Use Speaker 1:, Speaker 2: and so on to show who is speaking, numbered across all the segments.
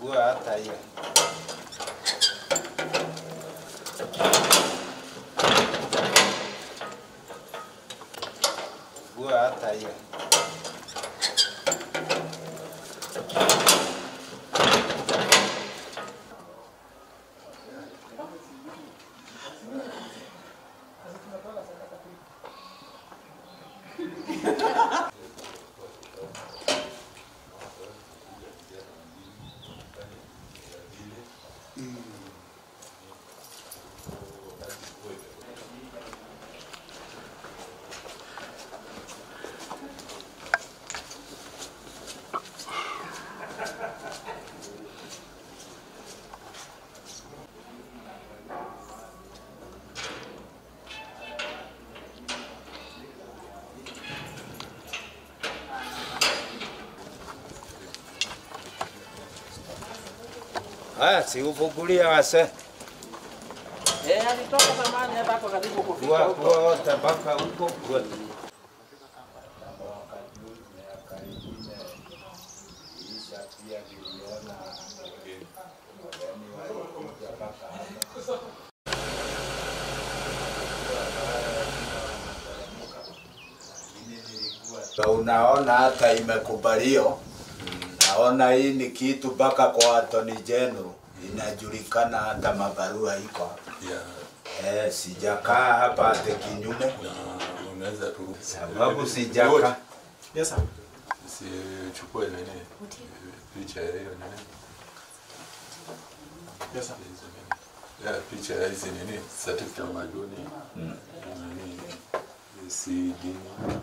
Speaker 1: Vua hata hiyo. Vua hata hiyo. Haya, si ufungulie wase.
Speaker 2: Eh, alitoka zamani hapa hapo karibu kufika
Speaker 1: Vua
Speaker 2: huko.
Speaker 1: vua wote mpaka huko. Vua. Na Unaona hata imekubalio. Naona hii ni kitu mpaka kwa Attorney General inajulikana, hata mabarua iko hapa.
Speaker 3: Yeah,
Speaker 1: Eh, sijakaa hapa ate kinyume
Speaker 3: na unaweza tu
Speaker 1: sababu sijakaa.
Speaker 2: Yes sir.
Speaker 3: sichukue nini picha ya hiyo nini
Speaker 2: Yes sir.
Speaker 3: hizo nini ya picha ya hizi nini certificate ya maduni nini CD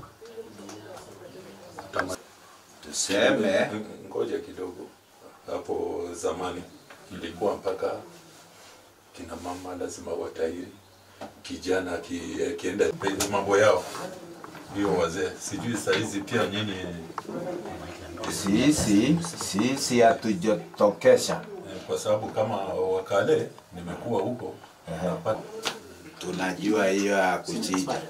Speaker 3: Tama-
Speaker 1: Tuseme
Speaker 3: ngoja kidogo hapo zamani ilikuwa mpaka kina mama lazima watairi kijana aki- akienda mambo yao hiyo wazee sijui saizi pia nyinyi
Speaker 1: sisi sisi hatujatokesha,
Speaker 3: eh, kwa sababu kama wakale nimekuwa huko napata
Speaker 1: tunajua hiyo ya kuchinja.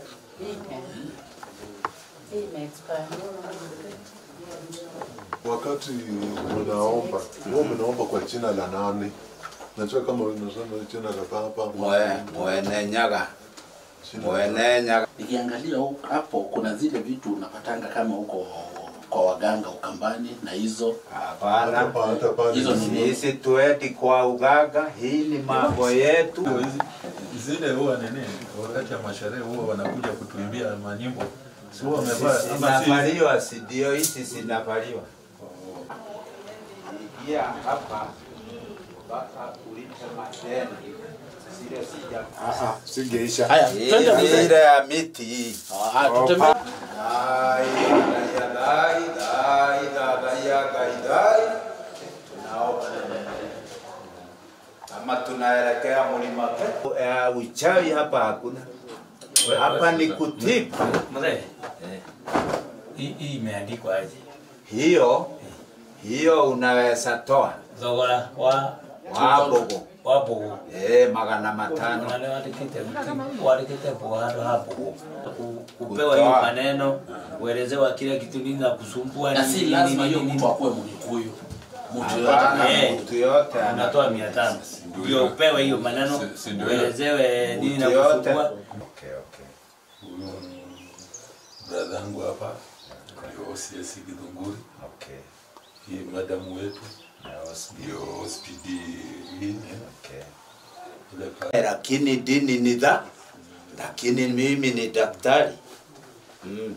Speaker 4: Wakati mnaomba, huwa mnaomba kwa jina la nani? Najua kama unasema jina la baba,
Speaker 1: Mwe- Mwenenyaga,
Speaker 4: jina-
Speaker 1: mwenenyaga
Speaker 2: Nikiangalia huko- hapo kuna zile vitu unapatanga kama huko kwa waganga Ukambani na hizo
Speaker 1: hapana.
Speaker 4: hata hata pale
Speaker 2: Hizo ni-
Speaker 1: Sisi tuendi kwa uganga, hii ni mambo yetu.
Speaker 3: hizi- zile huwa nini wakati ya masherehe huwa wanakuja kutuimbia manyimbo si huwa wamevaa ama si
Speaker 1: Sinavaliwa, si ndio? Hizi sinavaliwa. Ingia hapa mpaka ulipe madeni, zile sija
Speaker 4: singeisha.
Speaker 2: haya twende
Speaker 1: Hii
Speaker 2: mzee
Speaker 1: ile ya miti hii.
Speaker 2: Ah, tutembee
Speaker 1: Dai, dai, dai, dai, dai, dai, dai. Tunaomba. Kama tunaelekea mlima Kenya. Eh, uchawi hapa hakuna. Hapa ni kutibu.
Speaker 5: Mzee, hii hii imeandikwa aje?
Speaker 1: Hiyo hiyo unaweza toa
Speaker 5: Thogora wa
Speaker 1: wabogo
Speaker 5: wa Mbugu.
Speaker 1: eh, magana matano
Speaker 5: Nani wandikite wandikite bwado hapo Ku- kupewa
Speaker 1: Kutoa.
Speaker 5: hiyo maneno uelezewa kile kitu nini na kusumbua
Speaker 2: na
Speaker 5: nini,
Speaker 2: si
Speaker 5: nini,
Speaker 2: lazima
Speaker 5: nini,
Speaker 2: hiyo
Speaker 5: nini.
Speaker 2: mtu akuwe Mkikuyu. Mtu
Speaker 1: Hapana,
Speaker 2: yoyote
Speaker 5: Eh.
Speaker 1: mtu yote ana
Speaker 5: unatoa mia tano ndio upewe hiyo maneno
Speaker 3: Si- si ndio
Speaker 5: uelezewe nini na
Speaker 1: mtu yote.
Speaker 5: kusumbua
Speaker 1: Okay, okay.
Speaker 3: huyu brother yangu hapa ndio OCS Githunguri
Speaker 1: Okay.
Speaker 3: hii madamu wetu
Speaker 1: Na hospitali.
Speaker 3: ndio hospidi hii
Speaker 1: Okay.
Speaker 3: ile pa-
Speaker 1: lakini dini ni dha, lakini mimi ni daktari mm.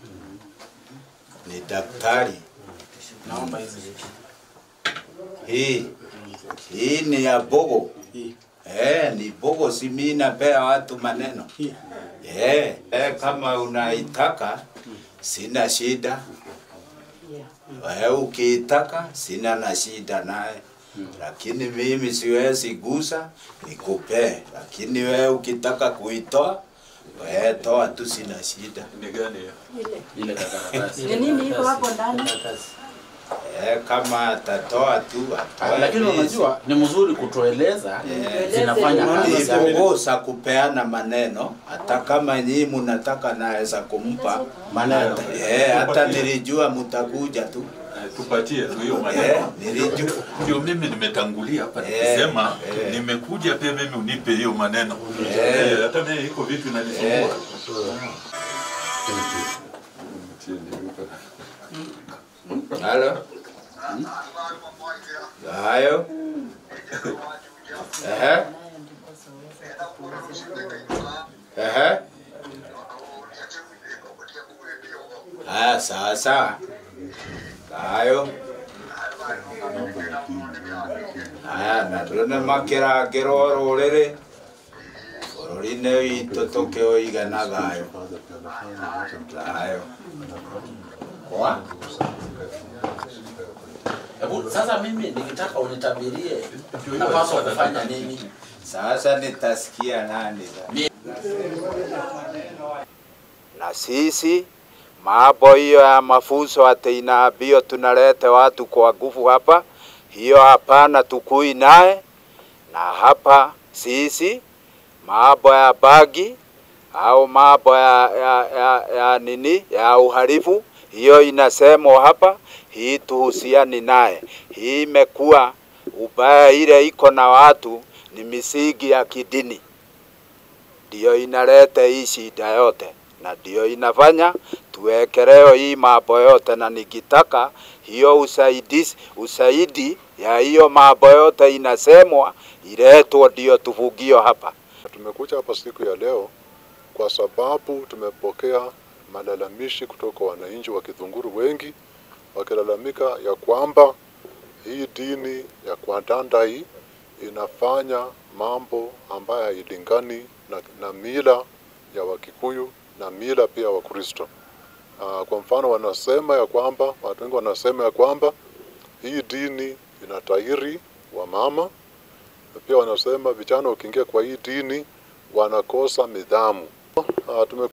Speaker 1: ni daktari.
Speaker 2: naomba hizi vitu.
Speaker 1: Hii hii ni ya bogo
Speaker 2: Hii.
Speaker 1: eh, ni bogo, si mimi napea watu maneno
Speaker 2: Hii.
Speaker 1: eh, eh, kama unaitaka sina shida wewe ukiitaka sina na shida naye lakini mimi siwezi gusa nikupee, lakini wewe ukitaka kuitoa wewe toa tu, sina shida
Speaker 3: ni gani hiyo?
Speaker 2: Ile karatasi.
Speaker 6: Ni nini iko hapo ndani?
Speaker 1: eh, kama atatoa tu atoe.
Speaker 2: Lakini
Speaker 1: please.
Speaker 2: unajua ni mzuri kutueleza zinafanya kazi
Speaker 1: ni
Speaker 2: gani.
Speaker 1: kukosa kupeana maneno, hata kama nyinyi mnataka naweza kumpa
Speaker 2: Maneno.
Speaker 1: Hata- eh, hata nilijua mtakuja tu
Speaker 3: tupatie tu hiyo
Speaker 1: Eh,
Speaker 3: maneno.
Speaker 1: nilijua
Speaker 3: Ndio mimi nimetangulia hapa
Speaker 1: Eh,
Speaker 3: nikisema
Speaker 1: eh.
Speaker 3: nimekuja pia mimi unipe hiyo maneno.
Speaker 1: Eh.
Speaker 3: Eh, Hata mimi iko vitu inanisumbua.
Speaker 1: Halo. Hayo. Ehe. Ehe. Haya, sawa sawa. Hayo. Haya, na tũrĩ makĩrangĩro rũrĩrĩ bũrũri-inĩ witũ tũkĩũige na thayũ thayũ kwa
Speaker 2: Hebu sasa mimi nikitaka unitabirie napaswa kufanya nini?
Speaker 1: Sasa nitasikia nani sasa? Na sisi mambo hiyo ya mafunzo ati inaambiwa tunalete watu kwa nguvu hapa, hiyo hapana, tukui naye. Na hapa sisi mambo ya bagi au mambo ya, ya, ya, ya nini ya uhalifu, hiyo inasemwa hapa, hii tuhusiani naye. Hii imekuwa ubaya, ile iko na watu ni misingi ya kidini, ndio inaleta hii shida yote, na ndio inafanya tuwekeleo hii mambo yote, na nikitaka hiyo usaidizi, usaidi ya hiyo mambo yote inasemwa iletwe, ndio tuvugio hapa.
Speaker 4: Tumekuja hapa siku ya leo kwa sababu tumepokea malalamishi kutoka wananchi wa Kithunguru wengi wakilalamika ya kwamba hii dini ya Kwadanda hii inafanya mambo ambayo hailingani na, na mila ya Wakikuyu na mila pia wa Kristo. Uh, kwa mfano wanasema ya kwamba watu wengi wanasema ya kwamba hii dini inatahiri wa mama na pia wanasema vijana wakiingia kwa hii dini wanakosa midhamu. Uh, tume